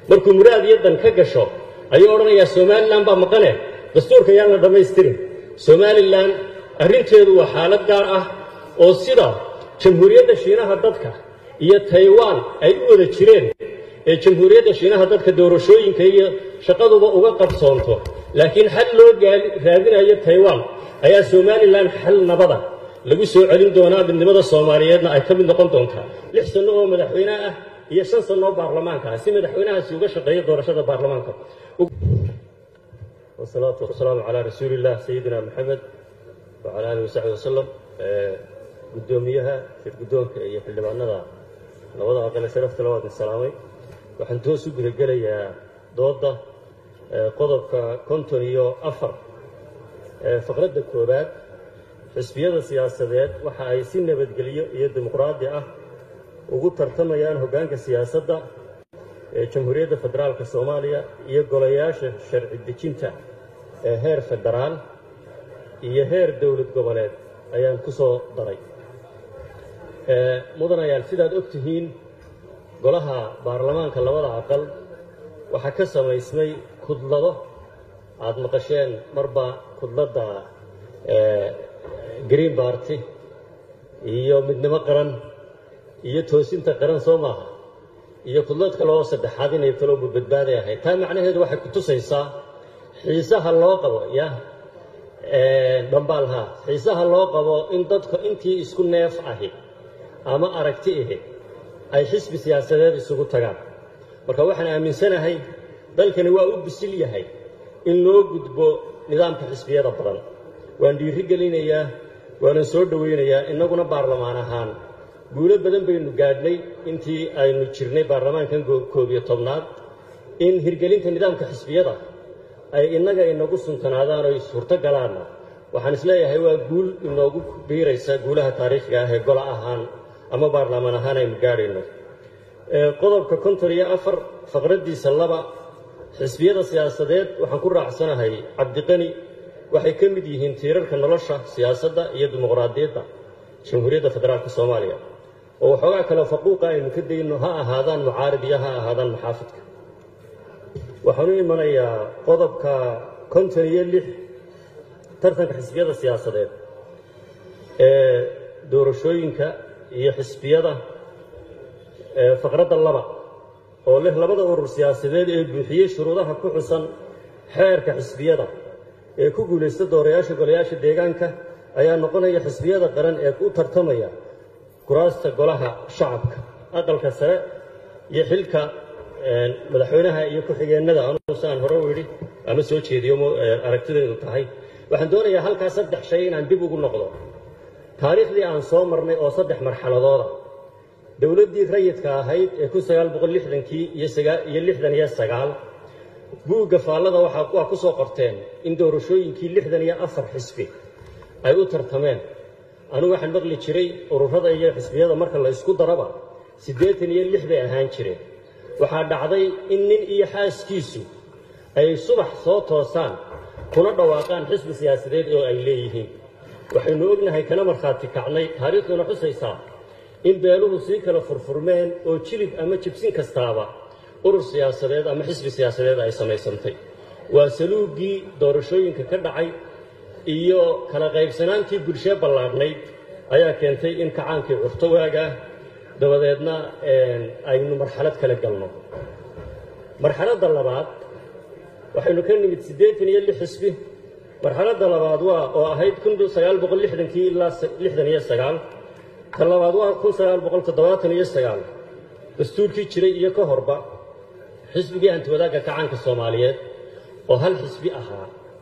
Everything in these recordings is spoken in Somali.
markuu muraad iyo dan ka gasho ayuu odhanayaa somalilan baa maqane dastuurka yaan la dhammaystirin somalilan arrinteedu waa xaalad gaar ah oo sida jamhuuriyadda shiinaha dadka iyo taiwan ay u wada jireen ee jamhuuriyadda shiinaha dadka doorashooyinka iyo shaqaduba uga qabsoonto laakiin xal loo raadinayo taiwan ayaa somalilan xal nabada lagu soo celin doonaa midnimada soomaaliyeedna ay ka mid noqon doontaa lix sanno oo madaxweyne ah iyo shan sanno oo baarlamaanka ah si madaxweynahaasi uga shaqeeyo doorashada baarlamaanka wasalaatu wasalaamu calaa rasuuli illah sayidina maxamed wacala aalihi wasaxbi wasalam guddoomiyaha shir guddoonka iyo xildhibaanada labada aqale sharafta labaad salaamay waxaan toos u gudagelayaa doodda qodobka konton iyo afar faqradda koowaad xisbiyada siyaasadeed waxa ay si nabadgelyo iyo dimuqraadi ah ugu tartamayaan hoggaanka siyaasadda ee jamhuuriyadda federaalka soomaaliya iyo golayaasha sharci dejinta ee heer federaal iyo heer dowlad goboleed ayaan ku soo daray mudanayaan sidaad og tihiin golaha baarlamaanka labada aqal waxaa ka samaysmay kudlado aada maqasheen marba kudladda green barty iyo midnimo qaran iyo toosinta qaran soo maaha iyo kudlad kale oo saddexaad inay taloobu badbaaday ahayd taa macnaheedu waxay ku tusaysaa xiisaha loo qabo ya dhambaalha xiisaha loo qabo in dadka intii isku neef ahi ama aragti ahi ay xisbi siyaasadeed isugu tagaan marka waxaan aaminsanahay dalkani waa u bisil yahay in loo gudbo nidaamka xisbiyada badan waan dhiiri gelinayaa waanan soo dhowaynayaa innaguna baarlamaan ahaan guulo badan baynu gaadhnay intii aynu jirnay baarlamaankan koob iyo tobnaad in hirgelinta nidaamka xisbiyada ay innaga inagu suntanaadaan oo suurto galaanna waxaan isleeyahay waa guul inoogu biiraysa guulaha taariikhiga ah ee gola ahaan ama baarlamaan ahaan aynu gaadhayno qodobka konton iyo afar faqraddiisa laba xisbiyada siyaasadeed waxaan ku raacsanahay cabdiqani waxay ka mid yihiin tiirarka nolosha siyaasadda iyo dimuqraadiyadda jamhuuriyadda federaalka soomaaliya oo waxoogaa kale faquuqa aynu ka dayno ha ahaadaan mucaarid iyo ha ahaadaan maxaafidka waxaan u imanayaa qodobka konton iyo lix tartanka xisbiyada siyaasadeed ee doorashooyinka iyo xisbiyada faqradda laba oo leh labada urur siyaasadeed ee buuxiyey shuruudaha ku xusan xeerka xisbiyada ee ku guulaysta doorayaasha golayaasha deegaanka ayaa noqonaya xisbiyada qaran ee u tartamaya kuraasta golaha shacabka aqalka sare iyo xilka madaxweynaha iyo ku-xigeennada anugu saan hore u yidhi ama soo jeediyo aragtideedu tahay waxaan doonayaa halkaa saddex shay inaan dib ugu noqdo taariikhdii aan soo marnay oo saddex marxaladooda dowladdii rayidka ahayd ee kun sagaal boqol lixdankii iyo lixdan iyo sagaal buugga faallada waa ku soo qorteen in doorashooyinkii lixdan iyo afar xisbi ay u tartameen anugu waxaan maqli jiray ururada iyo xisbiyada marka la ysku daraba siddeetan iyo lix bay ahaan jireen waxaa dhacday in nin iyo xaaskiisu ay subax soo toosaan kuna dhawaaqaan xisbi siyaasadeed oo ay leeyihiin waxaynu ognahay kana markhaati kacnay taariikhduna xusaysaa in beeluhu sii kala furfurmeen oo jilib ama jibsin kastaaba urur siyaasadeed ama xisbi siyaasadeed ay samaysantay waa saluuggii doorashooyinka ka dhacay iyo kala qaybsanaantii bulshee ballaadhnayd ayaa keentay in kacaankii curto waagaa dabadeedna aynu marxalad kale galno marxaladda labaad waxaynu ka nimid siddeetan iyo lix xisbi marxaladda labaad waa oo ahayd kun sagaal boqol lixdankii ilaa lixdan iyo sagaal ka labaad waa kun sagaal boqol toddobaatan iyo sagaal dastuurkii jiray iyo ka horba xisbigii antiwadaagga kacaanka soomaaliyeed oo hal xisbi ahaa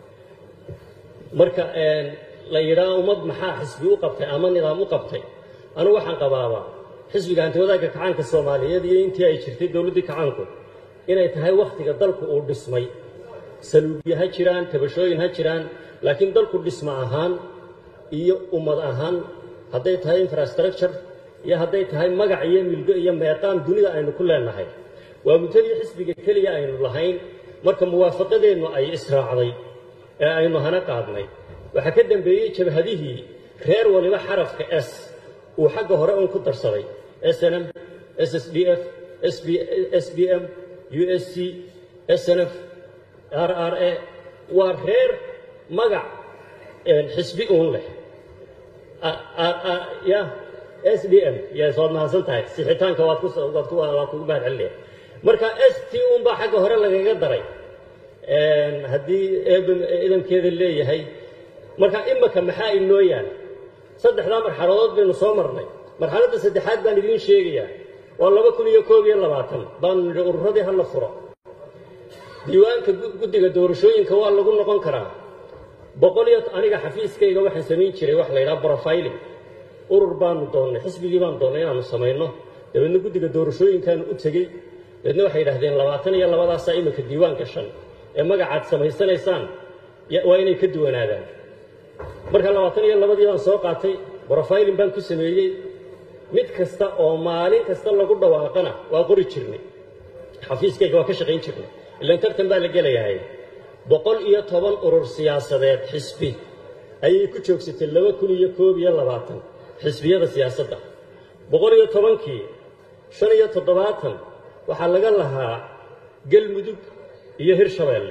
marka la yidhaah ummad maxaa xisbi u qabtay ama nidaam u qabtay anigu waxaan qabaabaa xisbiga antiwadaagga kacaanka soomaaliyeed iyo intii ay jirtay dowladdii kacaanku inay tahay wakhtiga dalku uu dhismay saluubya ha jiraan tabashooyin ha jiraan laakiin dalku dhisma ahaan iyo ummad ahaan hadday tahay infrastructure iyo hadday tahay magac iyo milgo iyo meeqaam dunida aynu ku leenahay waa muddadii xisbiga keliya aynu lahayn marka muwaafaqadeennu ay israacday ee aynu hana qaadnay waxaa ka dambeeyey jabhadihii reer waliba xarafka s uu xagga hore uun ku darsaday snm ssd f s b m u s c snf r r a waa reer magac xisbi uun leh ya s d m yes waad mahadsan tahay sixitaanka waad ku waad ku waad kugu mahad celinaya marka s t un baa xagga hore lagaga daray haddii eeba idankeeda leeyahay marka imaka maxaa inoo yaal saddexdaa marxaladood baynu soo marnay marxaladda saddexaad baan idiin sheegayaa waa laba kun iyo koob iyo labaatan baanu nidhi ururadii hala furo diiwaanka guddiga doorashooyinka waa lagu noqon karaa boqol iyo aniga xafiiskayga waxaan samayn jiray wax la yidhaha profiling urur baanu doonnay xisbigii baanu doonnay inaanu samayno dabeedna guddiga doorashooyinkaanu u tegey dabeedna waxay yidhahdeen labaatan iyo labadaasaa iminka diiwaan gashan ee magacaad samaysanaysaan waa inay ka duwanaadaan marka labaatan iyo labadii baan soo qaatay profiling baan ku sameeyey mid kasta oo maalin kasta lagu dhawaaqana waa qori jirnay xafiiskayga waa ka shaqayn jirnay ilan tartan baa la gelayahay boqol iyo toban urur siyaasadeed xisbi ayay ku joogsatay laba kun iyo koob iyo labaatan xisbiyada siyaasadda boqol iyo tobankii shan iyo toddobaatan waxaa laga lahaa galmudug iyo hirshabeelle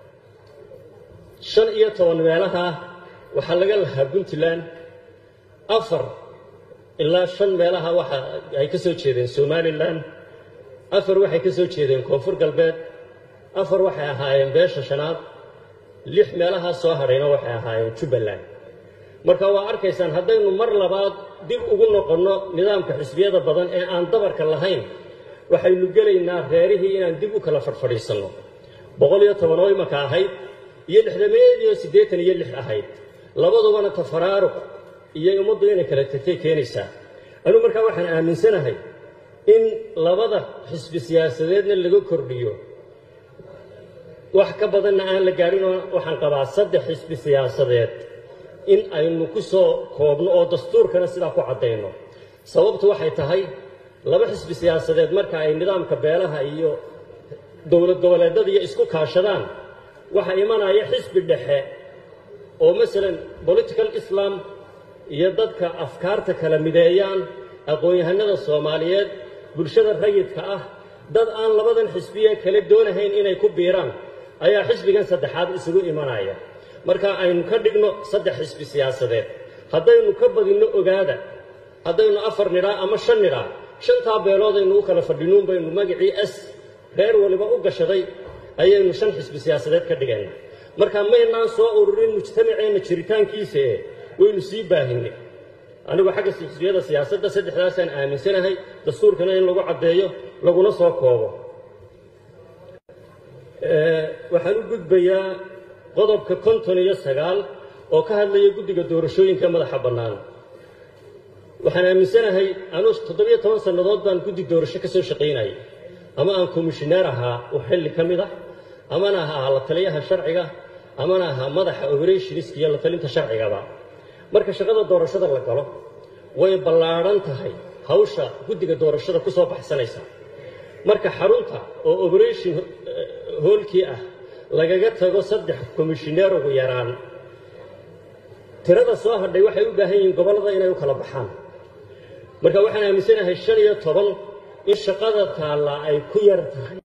shan iyo toban meelaha waxaa laga lahaa puntland afar ilaa shan meelaha waxa ay ka soo jeedeen somalilan afar waxay ka soo jeedeen koonfur galbeed afar waxay ahaayeen beesha shanaad lix meelahaa soo hadhayna waxay ahaayeen jubbaland marka waa arkaysaan haddaynu mar labaad dib ugu noqonno nidaamka xisbiyada badan ee aan dabarka lahayn waxaynu gelaynaa reerihii inaan dib u kala fadhfadhiisanno boqol iyo toban oo imaka ahayd iyo lixdameed iyo siddeetan iyo lix ahayd labadubana tafaraaruq iyo ummaddu inay kala tagtay keenaysaa anuu markaa waxaan aaminsanahay in labada xisbi siyaasadeedna laga kordhiyo wax ka badanna aan la gaadhinoo waxaan qabaa saddex xisbi siyaasadeed in aynu ku soo koobno oo dastuurkana sidaa ku caddayno sababtu waxay tahay laba xisbi siyaasadeed marka ay nidaamka beelaha iyo dowlad goboleedada iyo isku kaashadaan waxaa imanaya xisbi dhexe oo masalan political islam iyo dadka afkaarta kala mideeyaan aqoon-yahanada soomaaliyeed bulshada rayidka ah dad aan labadan xisbiye kale doonahayn inay ku biiraan ayaa xisbigan saddexaad isugu imanaya marka aynu ka dhigno saddex xisbi siyaasadeed haddaynu ka badinno ogaada haddaynu afar nidhaa ama shan nidhaa shantaa beelood aynu u kala fadhinuun baynu magacii s reer waliba u gashaday ayaynu shan xisbi siyaasadeed ka dhigayna marka maynaan soo ururin mujtamaceenna jiritaankiisa ee waynu sii baahinay anigu xagga xisbiyada siyaasadda saddexdaasaan aaminsanahay dastuurkana in lagu caddeeyo laguna soo koobo waxaan u gudbayaa qodobka konton iyo sagaal oo ka hadlaya guddiga doorashooyinka madaxa bannaan waxaan aaminsanahay anuu toddobiyo toban sannadood baan guddi doorasho ka soo shaqaynayay ama aan komishineer ahaa u xilli ka mid ah amana ahaa la taliyaha sharciga amana ahaa madaxa operationska iyo la talinta sharcigaba marka shaqada doorashada la galo way ballaadhan tahay hawsha guddiga doorashada ku soo baxsanaysa marka xarunta oo operation hoolkii ah lagaga tago saddex komishineer ugu yaraan tirada soo hadhay waxay u baahan yihiin gobollada inay u kala baxaan marka waxaan aaminsanahay shan iyo toban in shaqada taallaa ay ku yar tahay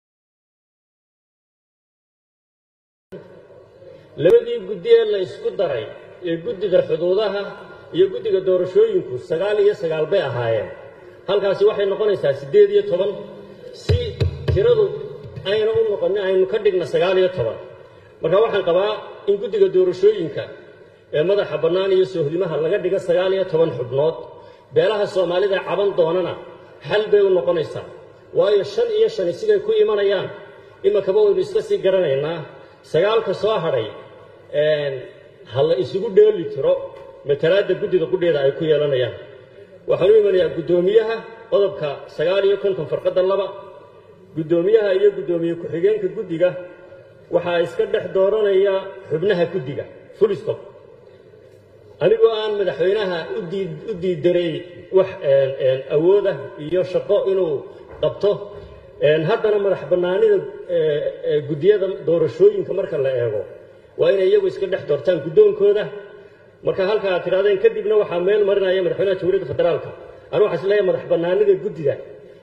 labadii guddi ee la isku daray ee guddiga xuduudaha iyo guddiga doorashooyinku sagaal iyo sagaal bay ahaayeen halkaasi waxay noqonaysaa siddeed iyo toban si tiradu ayna u noqonin aynu ka dhigna sagaal iyo toban marka waxaan qabaa in guddiga doorashooyinka ee madaxa bannaan iyo soohdimaha laga dhigo sagaal iyo toban xubnood beelaha soomaalida caban doonana xal bay u noqonaysaa waayo shan iyo shani siday ku imanayaan imakaba waynu iska sii garanaynaa sagaalka soo hadhay ha la isugu dheeli tiro matalaadda guddida qudheeda ay ku yeelanayaan waxaan u imanayaa guddoomiyaha qodobka sagaal iyo konton farqadda laba guddoomiyaha iyo guddoomiye ku-xigeenka guddiga waxaa iska dhex dooranaya xubnaha guddiga fulistob anigoo aan madaxweynaha u diidaray wax awoodah iyo shaqo inuu qabto haddana madax bannaanida guddiyada doorashooyinka marka la eego waa inay iyagu iska dhex doortaan guddoonkooda marka halka aad tidhahdeen kadibna waxaa meel marinaya madaxweynaha jamhuuriyadda federaalka anu waxaa isleeyahay madax bannaanida guddida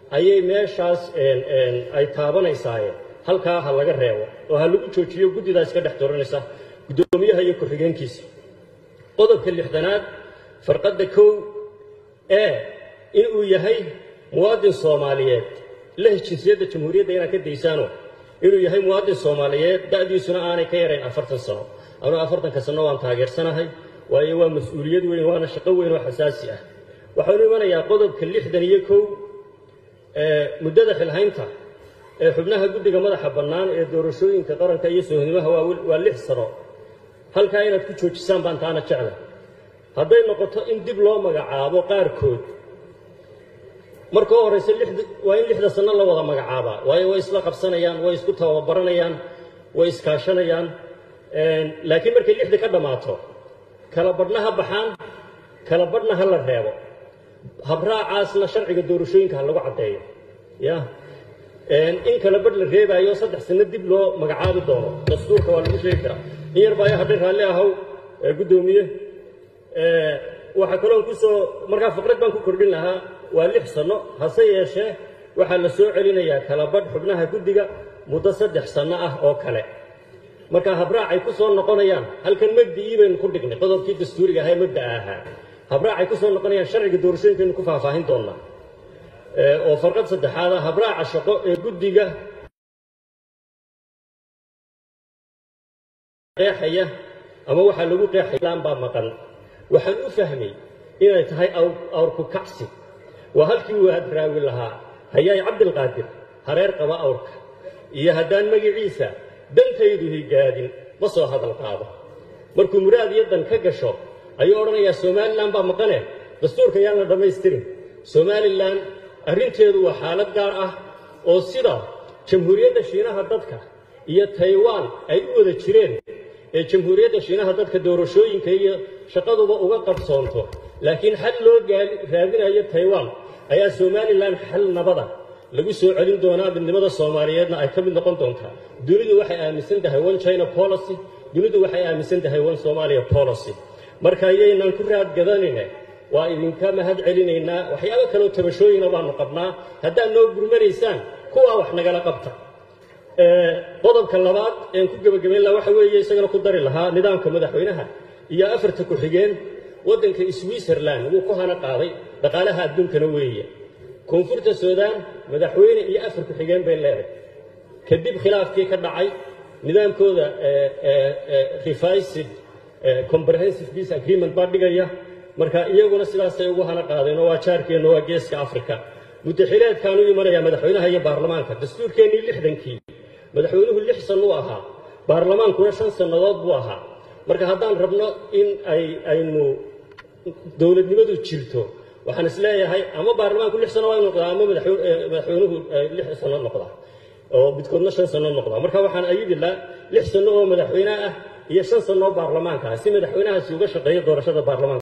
ayay meeshaas ay taabanaysaaye halkaa ha laga reebo oo ha lagu joojiyo guddidaas ka dhex dooranaysa guddoomiyaha iyo ku-xigeenkiisa qodobka lixdanaad farqadda kow ee inuu yahay muwaadin soomaaliyeed leh jinsiyadda jamhuuriyadda inaad ka daysaano inuu yahay muwaadin soomaaliyeed da'diisuna aanay ka yarayn afartan sano anuu afartanka sano waan taageersanahay waayo waa mas-uuliyad weyn waana shaqo weyn oo xasaasi ah waxaanu imanayaa qodobka lixdan iyo kow muddada xilhaynta ee xubnaha guddiga madaxa bannaan ee doorashooyinka qaranka iyo sohnimaha waa lix sano halkaa inaad ku joojisaan baan taana jecla hadday noqoto in dib loo magacaabo qaarkood marka u horrayse waa in lixda sanno la wada magacaabaa waayo way isla qabsanayaan way isku tababaranayaan way iskaashanayaan laakiin markay lixda ka dhammaato kala badhna ha baxaan kala badhna ha la reebo habraacaasna sharciga doorashooyinka ha lagu caddeeyo ya in kala badh la reebaayo saddex sanno dib loo magacaabi doono dastuurka waa lagu sheegi karaa in yar baa hadhay raalli ahow guddoomiye waxaa kaloon kusoo markaa faqrad baan ku kordhin lahaa waa lix sanno hase yeeshee waxaa la soo celinayaa kala badh xubnaha guddiga muddo saddex sanno ah oo kale marka habraacay ku soo noqonayaan halkan mabda'ii baynu ku dhignay qodobkii dastuuriga ahaa ee mabda'a ahaa habraacay ku soo noqonayaan sharciga doorashooyinkaynu ku faahfaahin doonnaa oo farqad saddexaad ah habraaca shaqo ee guddiga qeexaya ama waxaa lagu qeexayaan baa maqan waxaan u fahmay inay tahay awrku kacsi waa halkii uu hadraawi lahaa hayaay cabdilqaadir hareer qaba awrka iyo haddaan magiciisa dantaydu higaadin ma soo hadal qaado markuu muraad iyo dan ka gasho ayuu odhanayaa somalilan baa maqane dastuurka yaan la dhammaystirin somalilan arrinteedu waa xaalad gaar ah oo sida jamhuuriyadda shiinaha dadka iyo taiwan ay u wada jireen ee jamhuuriyadda shiinaha dadka doorashooyinka iyo shaqaduba uga qabsoonto laakiin xal loo raadinayo taiwan ayaa somalilan xal nabada lagu soo celin doonaa midnimada soomaaliyeedna ay ka mid noqon doontaa dunidu waxay aaminsan tahay one china policy dunidu waxay aaminsan tahay one somalia policy marka ayaynan ku raadgadanine waa idinka mahad celinaynaa waxyaabo kaleo tabashooyina baanu qabnaa haddaad noo gurmanaysaan kuwaa wax nagala qabta qodobka labaad een ku gebagabayn laha waxa weeye isagana ku dari lahaa nidaamka madaxweynaha iyo afarta ku-xigeen waddanka switzerland wuu ku hana qaaday dhaqaalaha adduunkana weeye koonfurta suudaan madaxweyne iyo afar ku-xigeen bay leedahay kadib khilaafkii ka dhacay nidaamkooda revised comprehensive peace agreement baa dhigaya marka iyaguna sidaasay ugu hana qaadeen oo waa jaarkeenna waa geeska africa muddaxileedkaan u imanayaa madaxweynaha iyo baarlamaanka dastuurkeennii lixdankii madaxweynuhu lix sannu ahaa baarlamaankuna shan sannadood buu ahaa marka haddaan rabno in ay aynu dowladnimadu jirto waxaan is leeyahay ama baarlamaanku lix sano waa inu noqdaa ama madaxweynuhu lix sano noqdaa oo midkoodna shan sano noqdaa marka waxaan ayidilaa lix sano oo madaxweyne ah iyo shan sano oo baarlamaanka ah si madaxweynahaasi uga shaqeeyo doorashada baarlamaanka